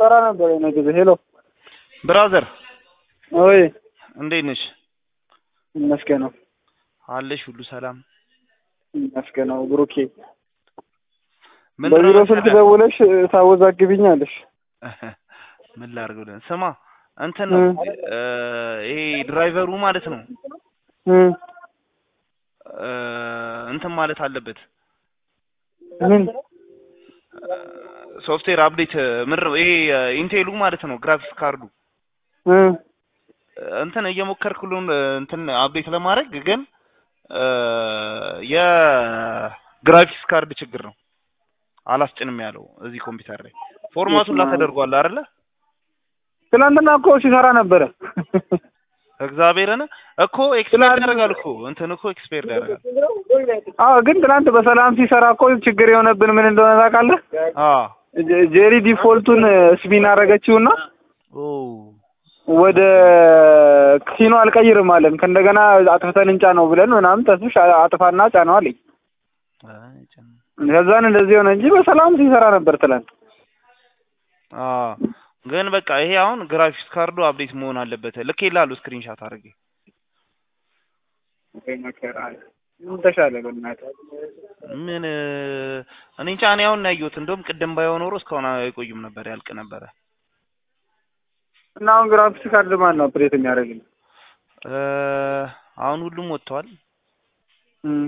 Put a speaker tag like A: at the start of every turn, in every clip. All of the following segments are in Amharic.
A: ሲሰራ ነበር የሆነ ጊዜ። ሄሎ
B: ብራዘር
A: ወይ
B: እንዴት ነሽ?
A: ይመስገነው
B: አለሽ? ሁሉ ሰላም?
A: ይመስገነው ብሩኬ።
B: ምን
A: በቢሮ
B: ነው
A: ስልክ
B: መሰለህ?
A: ደውለሽ ታወዛግብኛለሽ።
B: ምን ላድርግ ብለን ስማ፣ እንትን ነው
A: እ
B: እ ይሄ ድራይቨሩ ማለት ነው
A: እ
B: እ እንትን ማለት አለበት
A: ምን
B: ሶፍትዌር አፕዴት ምንድን ነው ይሄ ኢንቴሉ ማለት ነው ግራፊክስ ካርዱ
A: እ
B: እንትን እየሞከርኩልን እንትን አፕዴት ለማድረግ ግን እ የግራፊክስ ካርድ ችግር ነው አላስጭንም ያለው እዚህ ኮምፒውተር ላይ ፎርማቱን ላተደርጓል አይደለ
A: ትናንትና እኮ ሲሰራ ነበረ።
B: እግዚአብሔርን እኮ ኤክስፔርድ ያደርጋል እኮ እንትን እኮ ኤክስፔርድ ያደርጋል
A: አዎ ግን ትናንት በሰላም ሲሰራ እኮ ችግር የሆነብን ምን እንደሆነ ታውቃለህ?
B: አ
A: ጄ- ጄሪ ዲፎልቱን ስፒን አደረገችውና
B: ኦ
A: ወደ ሲኖ አልቀይርም አለን። ከእንደገና አጥፍተን እንጫ ነው ብለን ምናምን ተስብሽ አጥፋና ጫነው አለኝ።
B: አይ ጭን-
A: ከዛን እንደዚህ ሆነ እንጂ በሰላም ሲሰራ ነበር ትላንት።
B: አ ግን በቃ ይሄ አሁን ግራፊክስ ካርዱ አፕዴት መሆን አለበት ልክ ይላሉ ስክሪንሻት አድርጌ
A: ምን ተሻለ በእናትህ?
B: ምን እ፣ እኔ እንጃ እኔ አሁን ነው ያየሁት እንደውም ቅድም ባይሆን ኖሮ እስካሁን አይቆዩም ነበር ያልቅ ነበረ
A: እና አሁን ግራፊክስ ካርድ ማን ነው ኦፕሬት የሚያደርግልኝ?
B: እ፣ አሁን ሁሉም ወጥተዋል
A: እም፣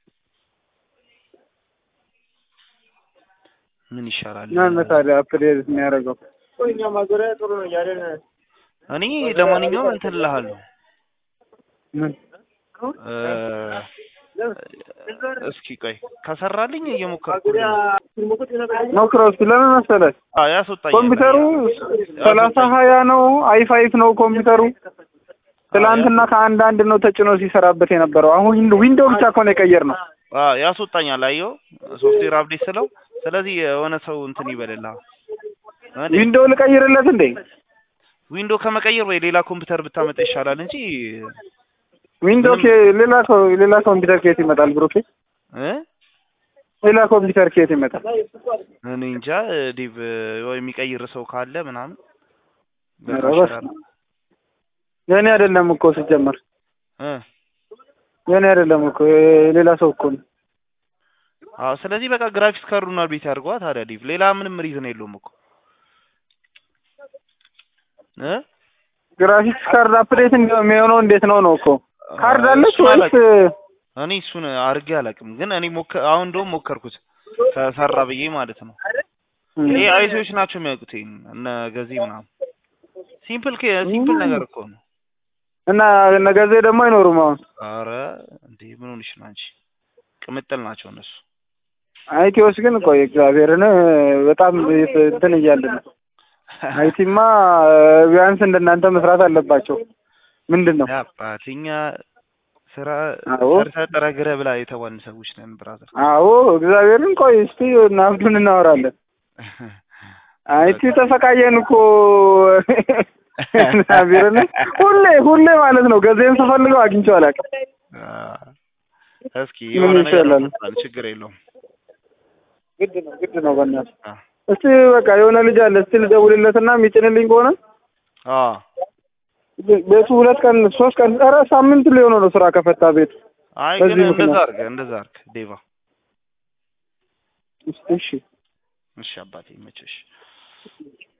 B: ምን ይሻላል
A: ማን ነው ታዲያ ኦፕሬት የሚያደርገው? እኛ ማዞሪያ ጥሩ ነው እያለን
B: እኔ ለማንኛውም እንትን እልሃለሁ
A: ምን
B: እ፣ እስኪ ቆይ ከሰራልኝ እየሞከርኩ ነው።
A: ሞክረው እስኪ ለምን መሰለህ
B: አ ያስወጣኛል
A: ኮምፒውተሩ ሰላሳ ሀያ ነው አይ ፋይቭ ነው ኮምፒውተሩ ትላንትና ከአንድ አንድ ነው ተጭኖ ሲሰራበት የነበረው አሁን ዊንዶው ብቻ እኮ ነው የቀየር ነው
B: አ ያስወጣኛል አየው ሶፍትዌር አፕዴት ስለው ስለዚህ የሆነ ሰው እንትን ይበልልሃል እንዴ
A: ዊንዶው ልቀይርለት እንዴ
B: ዊንዶ ከመቀየር ወይ ሌላ ኮምፒውተር ብታመጣ ይሻላል እንጂ
A: ዊንዶው ኬ ሌላ ኮ ሌላ ኮምፒውተር ከየት ይመጣል ብሩኬ
B: እ
A: ሌላ ኮምፒውተር ከየት ይመጣል
B: እኔ እንጃ ዲቭ ወይ የሚቀይር ሰው ካለ ምናምን
A: ኧረ
B: በቃ
A: በስመ
B: ይሻላል
A: የኔ አይደለም እኮ ሲጀመር
B: እ
A: የኔ አይደለም እኮ ሌላ ሰው እኮ ነው
B: አዎ ስለዚህ በቃ ግራፊክስ ካርዱን አፕዴት ያድርገዋ ታዲያ ዲቭ ሌላ ምንም ሪዝን የለውም እኮ እ
A: ግራፊክስ ካርድ አፕዴት የሚሆነው እንዴት ነው ነው እኮ ካርድ አለች
B: እሱን
A: ወይስ
B: አላውቅም። እኔ እሱን አድርጌ አላውቅም ግን እኔ ሞከ አሁን እንደውም ሞከርኩት ከሰራ ብዬ ማለት ነው
A: እም፣
B: ይሄ አይሲዎች ናቸው የሚያውቁት ይሄን እነ ገዜ ምናምን ሲምፕል ኬ- ሲምፕል ነገር እኮ ነው
A: እና ነገዜ ደግሞ አይኖሩም አሁን
B: አረ እንዴ ምን ሆንሽ ነው አንቺ ቅምጥል ናቸው እነሱ
A: አይቲዎች ግን ቆይ እግዚአብሔርን በጣም እንትን እያልን ነው አይቲማ ቢያንስ እንደናንተ መስራት አለባቸው ምንድን ነው
B: አባትኛ ስራ
A: አዎ።
B: ሰርተህ ጥረህ ግረህ ብላ የተባልን ሰዎች ነን ብራዘር
A: አዎ እግዚአብሔርን ቆይ እስቲ ናብዱን እናወራለን አይቲ ተሰቃየን እኮ እግዚአብሔርን ሁሌ ሁሌ ማለት ነው ገዜን ስፈልገው አግኝቼው አላውቅም
B: እስኪ
A: ምን
B: የሆነ ነገር
A: ይሻላል?
B: እንፈጥራለን፣ ችግር የለውም
A: ግድ ነው ግድ ነው በእናትህ
B: አ
A: እስቲ በቃ የሆነ ልጅ አለ እስቲ ልደውልለትና የሚጭንልኝ ከሆነ
B: አ
A: ቤቱ ሁለት ቀን ሶስት ቀን ኧረ ሳምንት ሊሆነው ነው ስራ ከፈታ ቤቱ
B: አይ
A: በዚህ
B: ግን እንደዛ
A: ምክንያት።
B: አድርገህ እንደዛ አድርገህ ዴቫ
A: እስቲ እሺ
B: እሺ አባቴ ይመችሽ